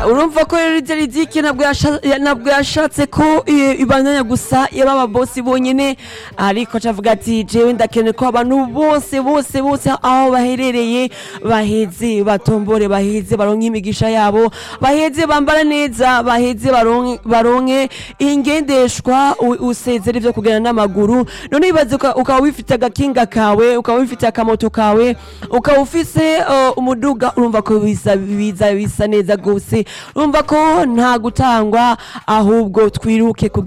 urumva ko rero ibyo ridike ntabwo yasha- ntabwo yashatse ko eh, ibandanya gusa yaba ababosi bonyine ariko acavuga ati jewe ndakeneye ko abantu bose bose bose aho baherereye baheze batombore baheze baronke imigisha yabo baheze bambara neza baheze baronke baronke ingendeshwa u- usezera ivyo kugenda n'amaguru none ibaze uka- ukaba wifite agakinga kawe ukaba wifite akamoto kawe ukaba ufise uh, umuduga urumva ko biza biza bisa neza gose urumva ko nta gutangwa ahubwo twiruke kugira